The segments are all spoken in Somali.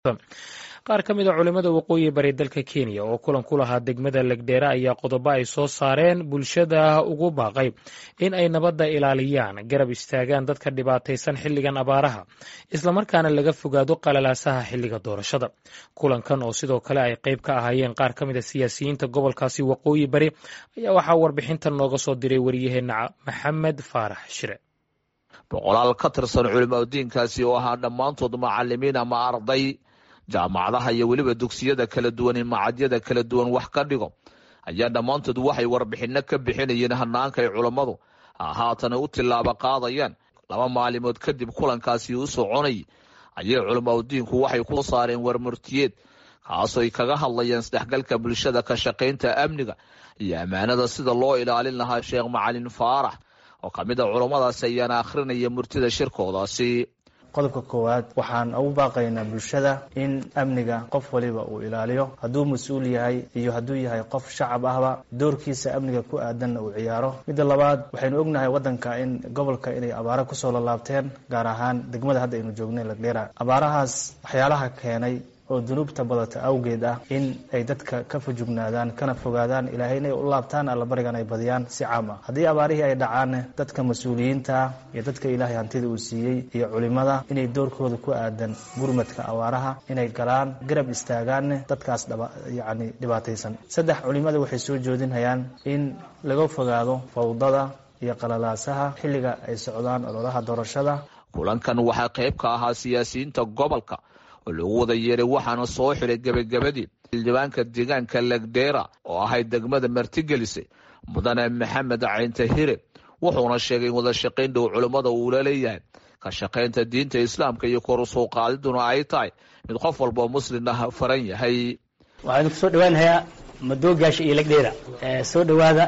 qaar ka mid a culimmada waqooyi bari dalka kenya oo kulan ku lahaa degmada legdheere ayaa qodobo ay soo saareen bulshada ugu baaqay in ay nabadda ilaaliyaan garab istaagaan dadka dhibaataysan xilligan abaaraha islamarkaana laga fogaado qalalaasaha xilliga doorashada kulankan oo sidoo kale ay qayb ka ahaayeen qaar ka mid a siyaasiyiinta gobolkaasi waqooyi bari ayaa waxaa warbixintan nooga soo diray wariyaheenna maxamed faarax shire boqolaal ka tirsan culimadiinkaasi oo ahaa dhammaantood macalimiin ama arday jaamacadaha iyo weliba dugsiyada kala duwan ee macadyada kala duwan wax ka dhigo ayaa dhammaantood waxay warbixinno ka bixinayeen hanaanka ay culammadu haatana u tillaabo qaadayaan laba maalimood kadib kulankaasi u soconay ayay culimadiinku waxay ku saareen warmurtiyeed kaasoo ay kaga hadlayeen isdhexgalka bulshada ka shaqaynta amniga iyo ammaanada sida loo ilaalin lahaa sheekh macalin faarax oo ka mid a culammadaasi ayaana akhrinaya murtida shirkoodaasi qodobka koowaad waxaan ugu baaqaynaa bulshada in amniga qof waliba uu ilaaliyo hadduu mas-uul yahay iyo hadduu yahay qof shacab ahba doorkiisa amniga ku aadanna uu ciyaaro midda labaad waxaynu ognahay waddanka in gobolka inay abaaro kusoo lalaabteen gaar ahaan degmada hadda aynu joognay lagdheera abaarahaas waxyaalaha keenay oo dunuubta badata awgeed ah in ay dadka ka fujugnaadaan kana fogaadaan ilaahayna ay u laabtaan allabarigan ay badiyaan si caam ah haddii abaarihii ay dhacaan dadka mas-uuliyiinta iyo dadka ilaahay hantida uu siiyey iyo culimada inay doorkooda ku aadan gurmadka abaaraha inay galaan garab istaagaan dadkaas yacni dhibaataysan saddex culimada waxay soo joodinhayaan in laga fogaado fawdada iyo qalalaasaha xilliga ay socdaan ololaha doorashada kulankan waxaa qayb ka ahaa siyaasiyiinta gobolka oo lagu wada yeeray waxaana soo xiray gebagabadii xildhibaanka deegaanka legdheera oo ahayd degmada martigelisay mudane maxamed caynta hire wuxuuna sheegay in wada shaqayn dhow culimmada uula leeyahay ka shaqaynta diinta islaamka iyo kor usoo qaadiduna ay tahay mid qof walboo muslim ah faran yahay waxaan ku soo dhawaanayaa madoogaasha iyo legdheera soo dhawaada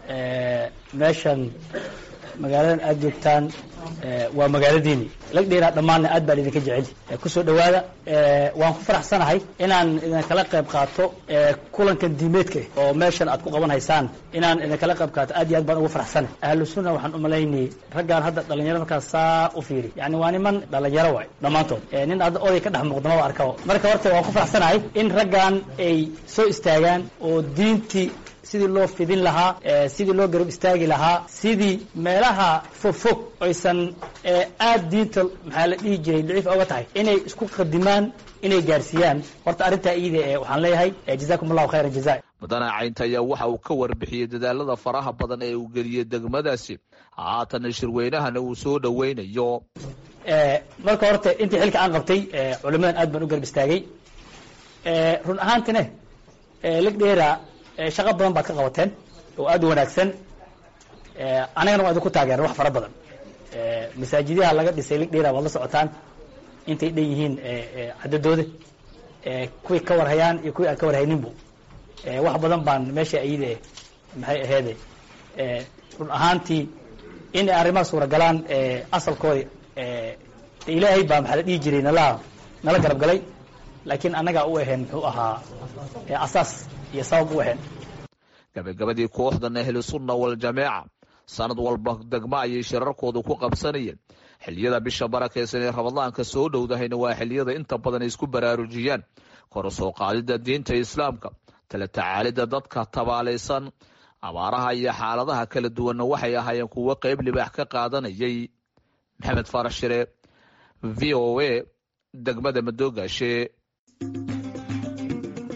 meeshan magaaladan aada joogtaan waa magaaladiini lagdheera dhammaanna aad baan idinka jecel kusoo dhawaada waan ku faraxsanahay inaan idinkala qayb qaato kulankan diimeedka oo meeshan aad ku qaban haysaan inaan idinkala qayb qaato aad iyo aad baan ugu faraxsanay ahlu sunna waxaan umalaynayay raggaan hadda dhalinyaro markaas saa u fiiri yani waa niman dhalinyaro waay dhammaantood nin hadda oday ka dhex muuqda maba arkaba marka horta waan ku faraxsanahay in raggaan ay soo istaagaan oo diintii sidii loo fidin lahaa sidii loo garab istaagi lahaa sidii meelaha fogfog oysan aad diinta maxaa la dhihi jiray daciif oga tahay inay isku qadimaan inay gaarsiiyaan horta arrintaa iida ee waxaan leeyahay jazakum allahu khayra jaza mudane caynta ayaa waxa uu ka warbixiyey dadaalada faraha badan ee uu geliyey degmadaasi haatana shirweynahana uu soo dhoweynayo marka horta intii xilka aan qabtay culimadan aad baan u garab istaagay run ahaantine legdheera shaqo badan baad ka qabateen oo aad u wanaagsan anagana waa idinku taageera wax fara badan masaajidyaha laga dhisay ligdheera waad la socotaan intay dhan yihiin cadadooda kuwii ka warhayaan iyo kuwii aan ka warhayninbu wax badan baan meesha ayide maxay aheede run ahaantii in ay arrimaha suuragalaan asalkooda ilaahay baa maxaa la dhihi jiray nala nala garab galay laakiin annagaa u ahayn muxuu ahaa asaas iyo sabab u ahayn gabagabadii kooxdan ahlu sunna waljamaaca sanad walba degmo ayay shirarkoodu ku qabsanayeen xiliyada bisha barakaysan ee ramadaanka soo dhowdahayna waa xiliyada inta badan ay isku baraarujiyaan kor soo qaadida diinta islaamka tala tacaalida dadka tabaalaysan abaaraha iyo xaaladaha kala duwanna waxay ahaayeen kuwo qayb libaax ka qaadanayay maxamed faarax shire v o a degmada madoogaashe